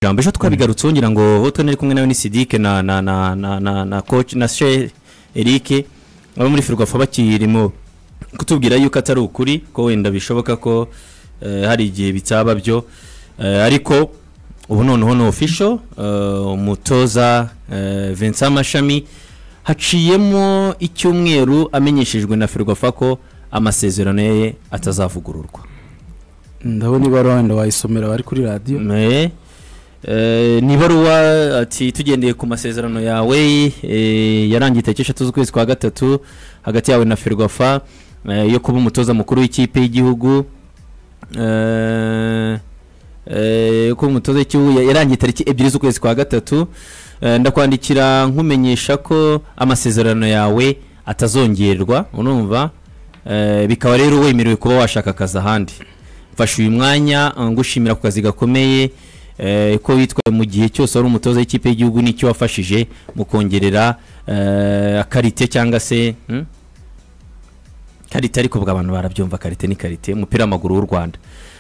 jambo ejo twabigarutse ngira ngo twe nari kumwe nawe ni sidike na na na na na na coach na she eric abo muri ferwafa bakirimo kutubwira yuko atari ukuri ko wenda bishoboka ko eh, hari igihe bitaba byo Eh, ariko ubu noneho ni official eh, umutoza eh, Vincent Mashami haciyemo icyumweru amenyeshejwe na ferwafa ko amasezerano ye atazavugururwa ndabona ibaruwa wenda wayisomera bari kuri radiyo Me, eh, ni ibaruwa ati tugendeye ku masezerano yawe eh, yarangiye tariki eshatu z'ukwezi kwa gatatu hagati yawe na ferwafa eh, yo kuba umutoza mukuru w'ikipe y'igihugu eh, eh, yo kuba umutoza w'igihugu ya- yarangiye tariki ebyiri z'ukwezi kwa gatatu eh, ndakwandikira nkumenyesha ko amasezerano yawe atazongerwa urumva eh, bikaba rero wemerewe kuba washaka akazi ahandi mfashe uyu mwanya uh, ngushimira ku kazi gakomeye eh, ko witwaye mu gihe cyose wari umutoza w'ikipe y'igihugu n'icyo wafashije mu kongerera eh, akarite cyangwa se hmm? karite ariko ubwo abantu barabyumva karite ni karite umupira w'amaguru w'u rwanda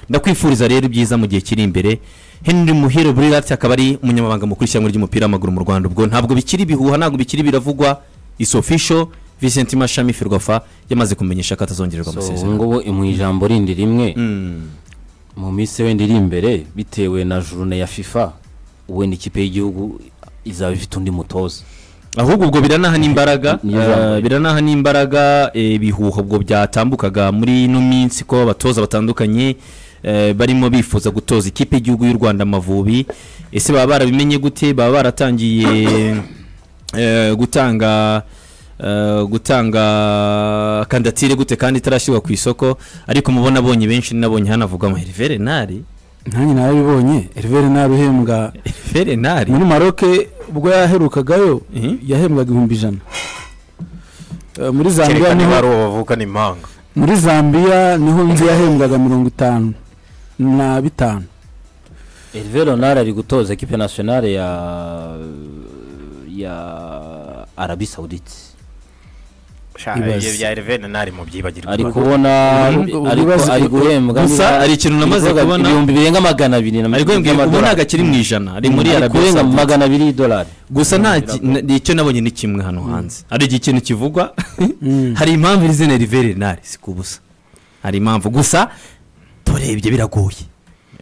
ndakwifuriza rero ibyiza mu gihe kiri imbere henry muhire burirati akaba ari umunyamabanga mukuru w'ishyirahamwe ry'umupira w'amaguru mu rwanda ubwo ntabwo bikiri bihuha ntabwo bikiri biravugwa isofisho vicenti mashami ferwafa yamaze kumenyesha ko atazongererwa so ubu amasezerano ngubu mu ijambo rindi rimwe Mm. mu minsi wenda iri imbere bitewe na jurune ya fifa wenda ikipe y'igihugu izaba ifite undi mutoza ahubwo ubwo biranaha n'imbaraga Niyo jambo. eh, biranaha n'imbaraga eh, ibihuha ubwo byatambukaga muri ino minsi ko abatoza batandukanye eh, barimo bifuza gutoza ikipe y'igihugu y'u rwanda amavubi ese baba barabimenye gute baba baratangiye eh, gutanga eh, gutanga kandatire gute kandi itarashyirwa ku isoko ariko mubona abonye benshi nabonye hanavuga ngo herivere nari nanjye narabibonye herivere ntaruhembwa herivere nari muri maroke ubwo yaherukagayo Mhm. yahembwaga ibihumbi ijana Eh, muri zambiya kerekana niho niba ari uwo bavukana impanga muri zambiya niho nzi yahembwaga mirongo itanu na bitanu herve ronari ari gutoza ekipe nasiyonari ya ya arabi sawuditi Sha, Ibaze. ibyo bya Hervé nari mu byibagirwa ari kubona Ubwo ariko ibibazo- ari guhembwa Gusa niba- hari ikintu namaze ibikorwa- kubona- ibihumbi birenga magana abiri na ariko ubu y'amadolari. ntabwo akiri mu ijana ari muri Ari arabiya kurenga Saudite. magana abiri y'idolari gusa nta ki- na- ni icyo nabonye ni kimwe hano hanze hari igihe ikintu kivugwa Mm. hari impamvu iri zina riveri nari si ku busa hari impamvu gusa turebye biragoye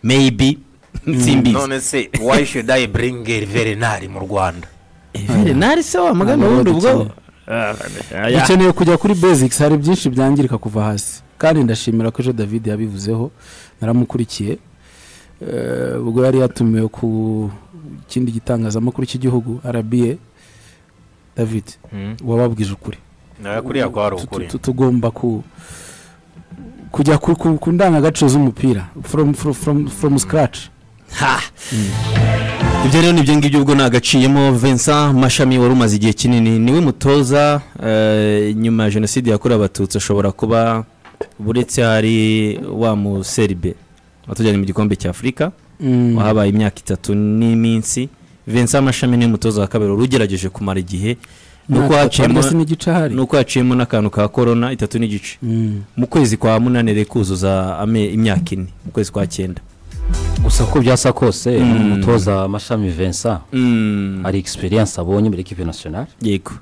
meyibi simbizi none se why should i bring Hervé nari mu rwanda riveri nari se wa mugani Ntabwo wundi ubwo dukeneye. dukeneye kujya kuri basics hari byinshi byangirika kuva hasi kandi ndashimira ko ejo david yabivuzeho naramukurikiye Eh, ubwo yari yatumiwe ku kindi gitangazamakuru cy'igihugu rba david wababwije ukuri nawe kuriya kwa hari Tu- tu- ukuri tu- tugomba ku kujya ku, ku, ku ndangagaciro z'umupira from, from, from, from scratch Ha! ibyo rero nibyo ngibyo ubwo nagaciyemo Vincent Mashami wari umaze igihe kinini niwe mutoza eh, nyuma ya jenoside yakorewe abatutsi ashobora kuba buretse hari wa museribe watujyanye mu gikombe cy'afurika Mm. wahabaye imyaka itatu n'iminsi Vincent Mashami niwe mutoza wa kabiri wari ugerageje kumara igihe nuko Imyaka itatu haciyemo ndetse n'igice ahari nuko haciyemo n'akantu ka korona itatu n'igice Mm. mu kwezi kwa munani rero kuzuza ame- imyaka ine mu kwezi kwa cyenda gusa uko byasa kose Mm. umutoza mashami vincent Mm, hari egisperiyanse abonye muri ekipe nasiyonari yego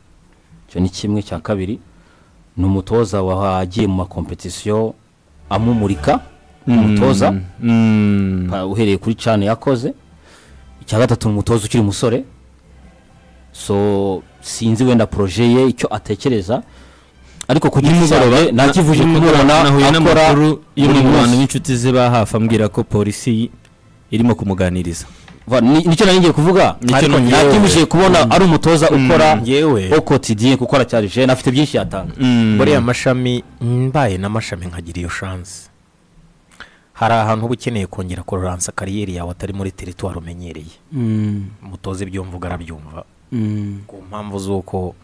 icyo ni kimwe cya kabiri ni umutoza wagiye mu makompetisiyo amumurika umutoza Mm. pa- uhereye kuri cani yakoze icya gatatu ni umutoza ukiri umusore so sinzi wenda poroje ye icyo atekereza ariko ku giti cyanjye nakivuje kumubona nahuye akora n'amakuru y'umwe buri mu bantu munsi. b'inshuti ze ba hafi ambwira ko polisi irimo kumuganiriza Va- ni- nicyo nari ngiye kuvuga Nicyo ariko nongeye. nakimishije kubona ari umutoza ukora yewe au quotidien kuko aracyari jeune afite byinshi yatanga buriya mashami mbaye n'amashami nkagira iyo shansi hari ahantu uba ukeneye kongera kororansa kariyeri yawe atari muri teritwari umenyereye Mm. mutoze ibyo mvuga arabyumva Mm. ku mpamvu z'uko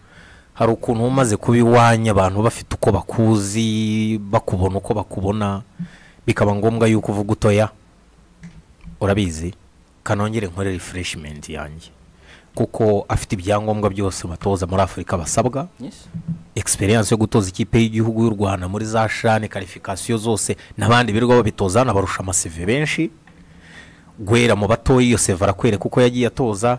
hari ukuntu uba umaze kuba iwanyu abantu bafite uko bakuzi bakubona uko bakubona bikaba ngombwa yuko uvuga utoya urabizi kanongere nkore refureshimenti yanjye kuko afite ibyangombwa byose abatoza muri afurika basabwa egisperiyanse yo gutoza ikipe y'igihugu y'u rwanda muri za shani karifikasiyo zose n'abandi birirwa babitoza hano barusha amasive benshi gwera mu batoya iyo seva arakwere kuko yagiye atoza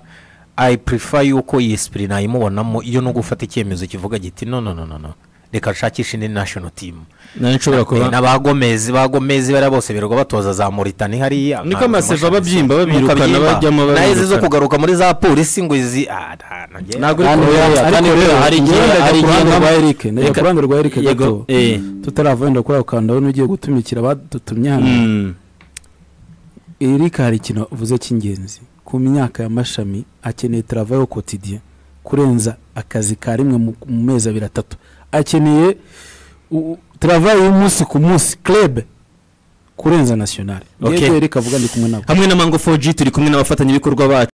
i prefer yuko iyi sipiri nayimubonamo iyo no gufata icyemezo kivuga giti no no no no no reka nshakishe indi national team nayo nshobora kuba n'abagomezi bagomezi bariya bose birirwa batoza za moritani hariya niko amaseva aba abyimba Nuko babirukana abyimba. bajyamo nayo izi zo babirukana. kugaruka muri za polisi ngo izi ah, nta- na njye- Ntabwo uri Kandi kuvuga- rero- kandi ariko rero rero hari igihe- njye hari ndajya ku igihe ruhande namba- rwa Eric ndajya Reka- ku ruhande rwa Eric Yego, gato eh. tutaravenda wenda kuri ako kantu ndabona ugiye gutumikira abadutumye hano Mm. Eric hari ikintu uvuze cy'ingenzi ku myaka y'amashami akeneye travail quotidien kurenza akazi ka rimwe mu mu mezi abiri atatu akeneye u- travail y'umunsi ku munsi club kurenza national Okay. yego Eric avuga ndi kumwe nabo hamwe na mango 4g turi kumwe n'abafatanyabikorwa bacu